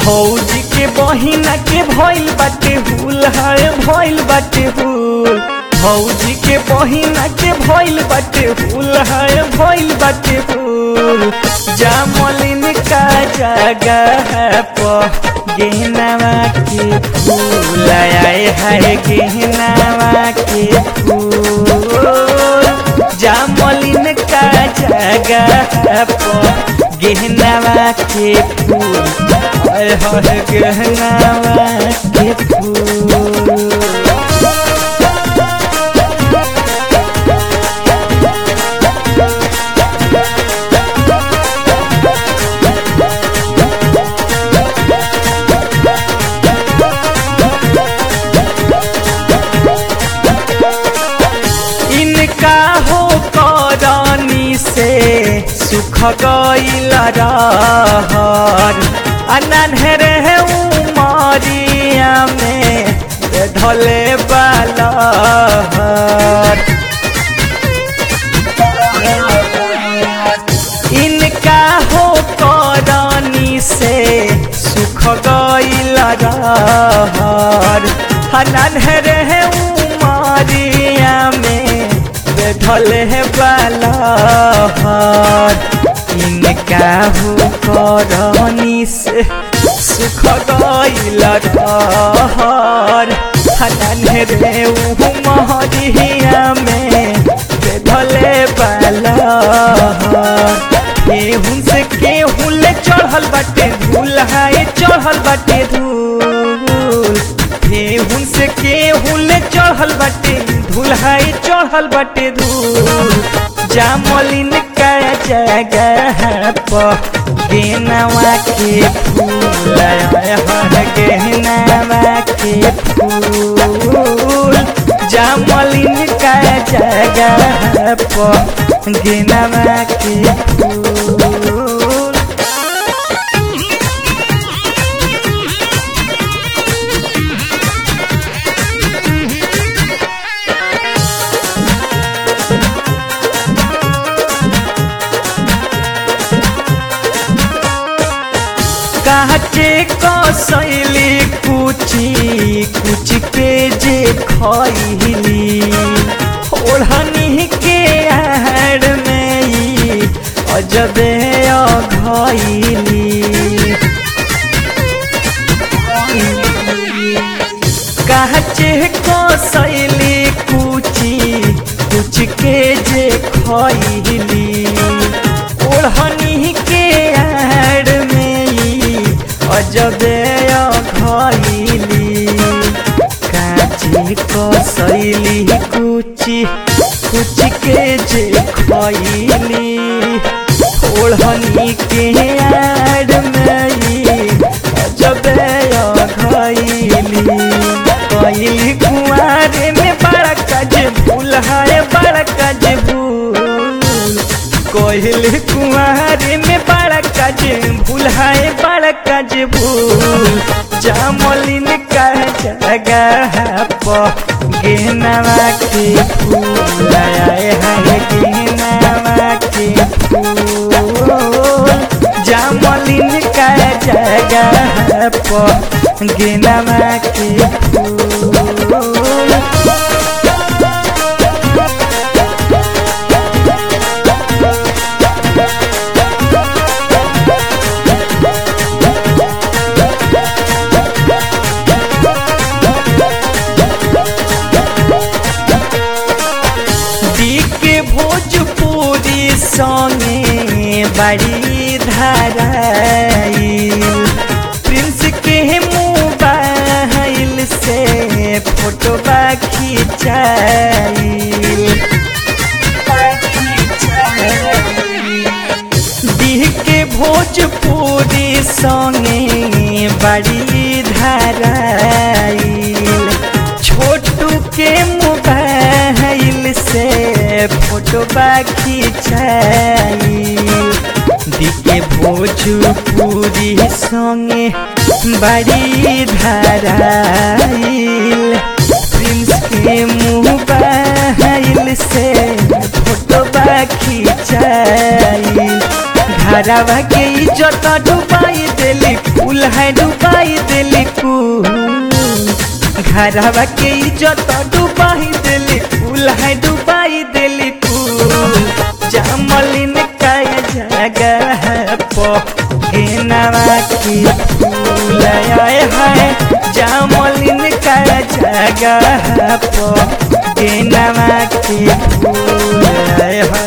भौजी के बहिना के भइल बाटे हुल है भइल बाटे हुल भौजी के बहिना के भइल बाटे हुल है भइल बाटे हुल जामलिन का जगह पर गहनावा के फूल आए है गहनावा के फूल जामलिन का जगह पर गहनावा के फूल आए है गहनावा के फूल इनका हो करनी से सुख गईल रहर अनहर है उमरिया में धले बालहर इनका हो करनी से सुख गईल रहर अनहर है उमरिया में बैठल है बालहर इनका हो करनी से सुख गईल रहर अनहर है उमरिया में बैठल बालहर केहूं से केहूं ले चढ़ल बाटे धूल हाय चढ़ल बाटे धूल केहूं से केहूं ले चढ़ल बाटे धूल हाय चढ़ल बाटे धूल जामलिन का जगह पर गेनवा के फूल हर गहनावा के फूल जामलिन का जगह पर गेनवा के फूल काचे कसैली कुची कुच के जे खैली ओढ़नी के आड़ में ई अजबे अघैली काचे कसैली कुची कुच के जे खैली ओढ़नी के आड़ में ई अजबे अघैली काचे कसैली कुची कुच के जे खैली ओढ़नी के आड़ में ई अजबे अघैली कैली कुआरे में बड़ा काज भूल है बड़ा काज भूल कहल कुआरे में बड़ा काज भूल है बड़ा काज भूल जामलिन का जगह पर गेनवा के फूल आए है गेनवा के फूल जामलिन का जगह पर गेनवा के फूल के भोजपुरी संगे बड़ी धराइल प्रिंस के मोबाइल से फोटो खिंचाइल के भोजपुरी संगे बड़ी धराइल छोटू के मोबाइल से फोटो खिंचाइल दिके भोजपुरी संगे बड़ी धराइल प्रिंस के मोबाइल से फोटो खिंचाइल घरवा के इज्जत डुबाई देली फूल है डुबाई देली फूल घरवा के इज्जत डुबाई देली फूल है डुबाई देली फूल जामलिन का जगह पो गेनवा के फूल आए है जामलिन का जगह पो गेनवा के फूल आए है